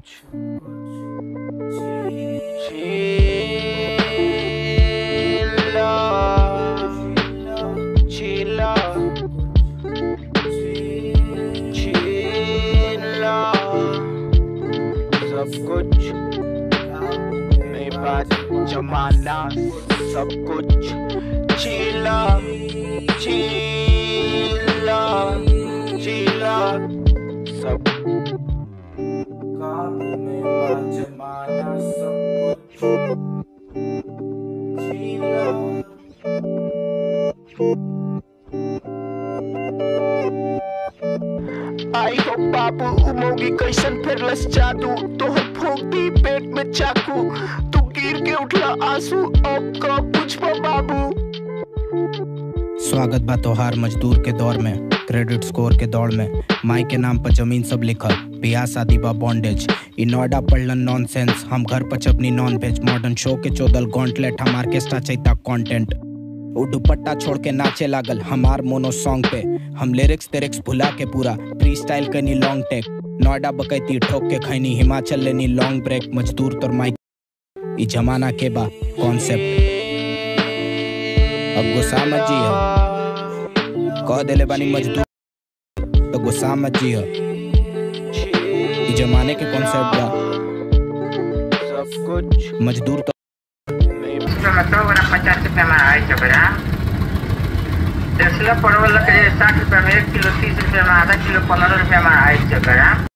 कुछ चीला चीला चीला सब कुछ मेरे पास जमाना सब कुछ चीला चीला चीला सब काबू में बा जमाना सब कुछ चीला आई हो बाबू उमोगी कैसन फिरलस जादू तोहर फूक दी पेट में चाकू तू गिर के उठला आंसू अब का पूछबो बाबू स्वागत बा तोहार मजदूर के दौर में क्रेडिट स्कोर के दौड़ में माई के नाम पर जमीन सब लिखल बियाह शादी बा बॉन्डेज इ नोएडा पढ़लन नॉनसेंस हम घर पर चपनी नॉन वेज मॉडर्न शो के चोदल गॉन्टलेट हम ऑर्केस्ट्रा चैता कंटेंट उ दुपट्टा छोड़ के नाचे लागल हमार मोनो सॉन्ग पे हम लिरिक्स तेरिक्स भुला के पूरा फ्री स्टाइल कनी लॉन्ग टेक नोएडा बकैती ठोक के खैनी हिमाचल लेनी लॉन्ग ब्रेक मजदूर तोर माइक इ जमाना के बा कॉन्सेप्ट अब गुस्सा मत जिया कह देले बानी मजदूर तो गुस्सा मत जिया इ जमाने के कॉन्सेप्ट बा सब कुछ मजदूर तो टमाटर वाला पचास रुपया में अढ़ाई सौ ग्राम दसला परवल के साठ रुपया में एक किलो तीस रुपया में आधा किलो पंद्रह रुपया में अढ़ाई सौ ग्राम